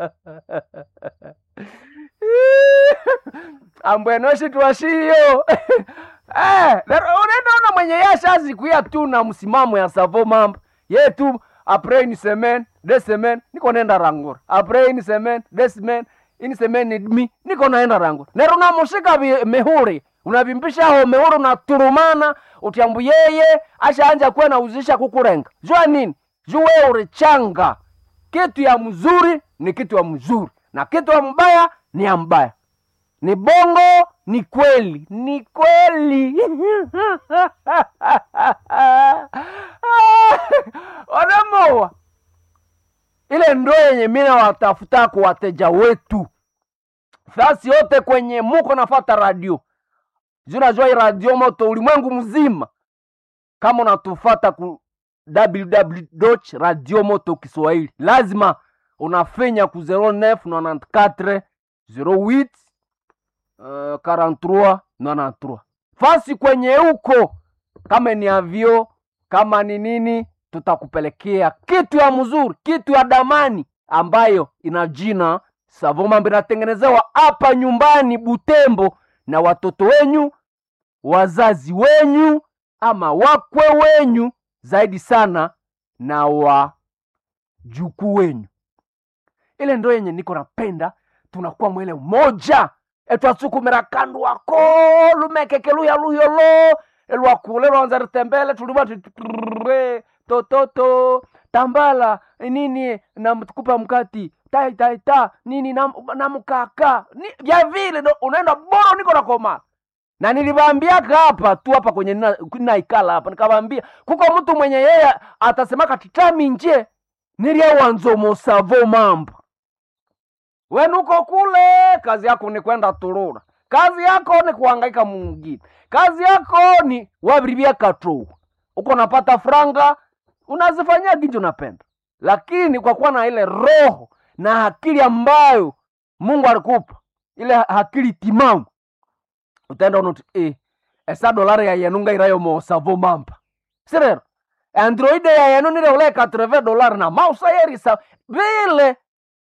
ambwenoshi twashiyo eh, unaendaona mwenye yashazikuya tu na msimamo ya savo mambo ye tu apres une semaine deux semaines niko naenda rangura apres une semaine deux semaines une semaine et demi niko naenda rangura nero unamushika vi- mihuri unavimbisha ho mihuri unaturumana utyambu yeye ashaanja kuwa nauzisha kukurenga jua nini juu wewe urichanga kitu ya mzuri ni kitu ya mzuri na kitu ya mbaya ni ya mbaya ni bongo ni kweli ni kweli wanamoa ile ndo yenye mina watafuta kwa wateja wetu fasi yote kwenye muko nafata radio junajua hii radio moto ulimwengu mzima kama unatufata ku www radio moto kiswahili lazima unafenya ku 0994 08 uh, 43 93 fasi kwenye huko kama ni avio kama ni nini tutakupelekea kitu ya mzuri kitu ya damani ambayo ina jina savomambo inatengenezewa hapa nyumbani butembo na watoto wenyu wazazi wenyu ama wakwe wenyu zaidi sana na wajukuu wenyu ile ndo yenye niko napenda tunakuwa mwele umoja etwasukumira kandu wako lumekeke luya luyolo elwakule lwanza ritembele tulima tutre tototo tambala nini namtukupa mkati taitaita nini na, na mkaka ni, vya vile ndo unaenda boro niko nakoma na niliwaambiaka hapa tu hapa kwenye nina- naikala hapa nikawaambia kuko mtu mwenye yeye atasemaka titami nje nilyewanzomosavo mambo wenuko kule kazi yako ni kwenda turura kazi yako ni kuhangaika mungine kazi yako ni wavirivia katrou uko napata franga unazifanyia ginji unapenda lakini kwa kuwa na ile roho na akili ambayo mungu alikupa ile akili timamu utaenda unoti eh, esa dolari ya yenu ngairayo mosavo mamba sirero androide ya yenu nile ule 80 dolari na mausa yerisa vile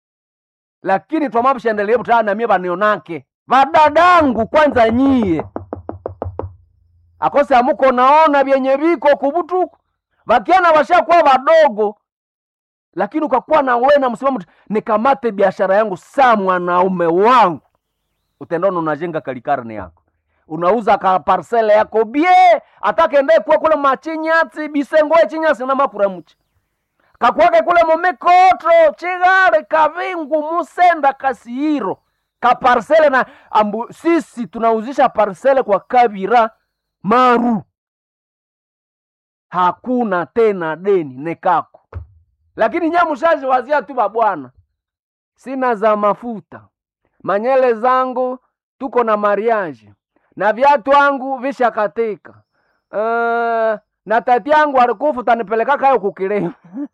lakini twamapshendelie butana namie banionake vadadangu kwanza nyie akose amuko naona vyenye viko kubutuku vakiana vashakuwa vadogo lakini ukakuwa na we na msimamo tu, nikamate biashara yangu saa mwanaume wangu utendona unajenga kalikarne yako unauza ka parsele yako bie atakende kuwa kule machinyatsi bisengoe chinyasi na makuramuchi kakwake kule momikotro chigare kavingu musenda kasihiro kaparsele na ambu sisi tunauzisha parsele kwa kavira maru hakuna tena deni nekako lakini nyamushazi wazia tu babwana sina za mafuta manyele zangu tuko na mariage na viatu wangu vishakatika uh, na tati yangu alikufa utanipeleka kayo kukileo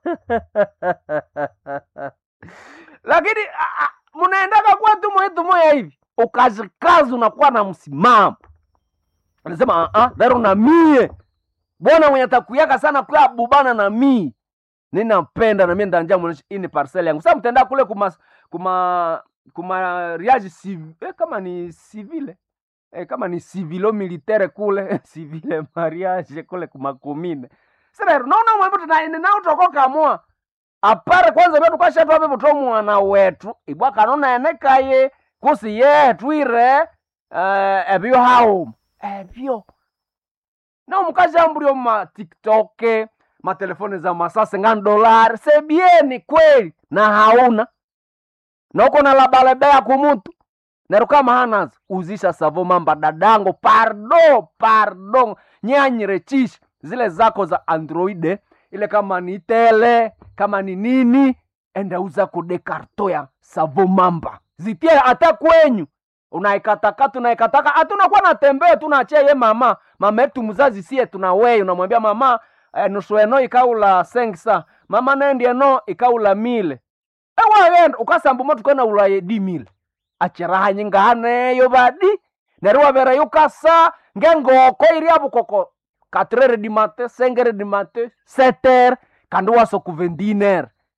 lakini ah, ah, munaendaka kwetu mwetu moya hivi ukazikazi unakuwa na msimamo anasema uh, dharo na mie bwana mwenye takuyaka sana kwa bubana na mie ninapenda na mie ndanja mwonesha hii ni parcel yangu sasa mtenda kule kuma kuma kuma riage civ, eh, kama ni civile eh, kama ni civilo militaire kule civile mariage kule kumakumine sasa naona mwembe tunaende nao tokokamua apare kwanza vyetu kwashatwa vivuto mwana wetu ibwa kanona enekaye kusi yetu ire uh, ebyo hauma ebyo na mukashambulio ma tiktok matelefoni za masase ngani dolari sebieni kweli na hauna na uko na labalebea kumutu nero kama hanazo uzisha savo mamba dadango pardo pardo nyanyirechisha zile zako za androide ile kama ni tele kama ni nini enda uza kudekarto ya savo mamba zitie hata kwenyu unaikatakata unaikataka hatunakuwa natembea tunachia ye mama mama yetu mzazi sie tuna wei unamwambia mama eh, nusu eno ikaula sengsa mama nendi eno ikaula mile ewagenda ukasambuma tukena ulaye di mile achiraha nyingahaneyo badi neri wavere yukasa ngengoko iri avukoko katrere di mate sengere di mate seter kandi waso kuvendiner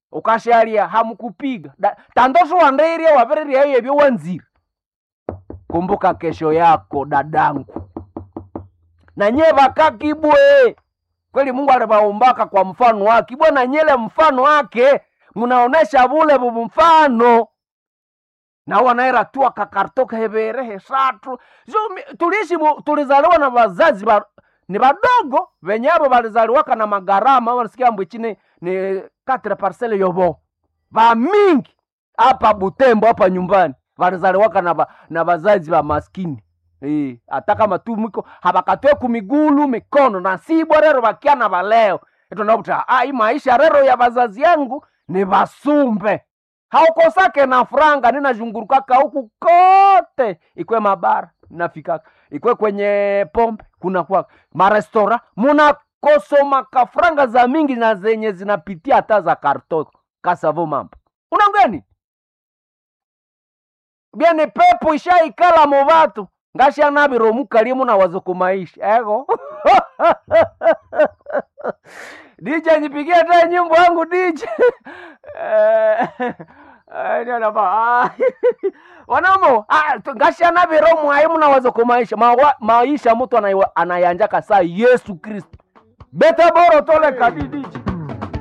ukashalia hamukupiga Da- tandoso wandeirie wavereria hiyo ebyo wanzire kumbuka kesho yako dadangu na nye vakakibwe kweli mungu alivaumbaka kwa mfano wake ibwe na nyele mfano wake munaonesha vule vuvu mfano na wanaera tu akakartoka hevere hesatu so, mi- tuliishi mu- tulizaliwa na wazazi ba, ni vadogo venye avo valizaliwaka na magarama wanasikia mbwichi ni, ni katre parcele yovo vamingi hapa butembo hapa nyumbani valizaliwaka na, va, na vazazi va maskini Eh, hata kama tu mwiko havakatwe kumigulu mikono na sibwa rero vakiana valeo itonakuta ah, hii maisha rero ya vazazi yangu ni vasumbe haukosake na franga ninazhungurukaka huku kote ikwe mabara nafikaka ikwe kwenye pombe kuna kwaka marestora munakosoma kafranga za mingi na zenye zinapitia hata za karto kasavo mambo unangeni byani pepo ishaikala mu vatu ngashanaviro mukalie munawazo kumaisha ego DJ nipigie hata nyimbo yangu DJ Eh, eh, ndio napa- ah, wanamo ah, tu- ngashanaviro mwai munawazo kumaisha Mawa- maisha mtu anaiwa- anayanjaka saa yesu kristo bete boro tole kadi DJ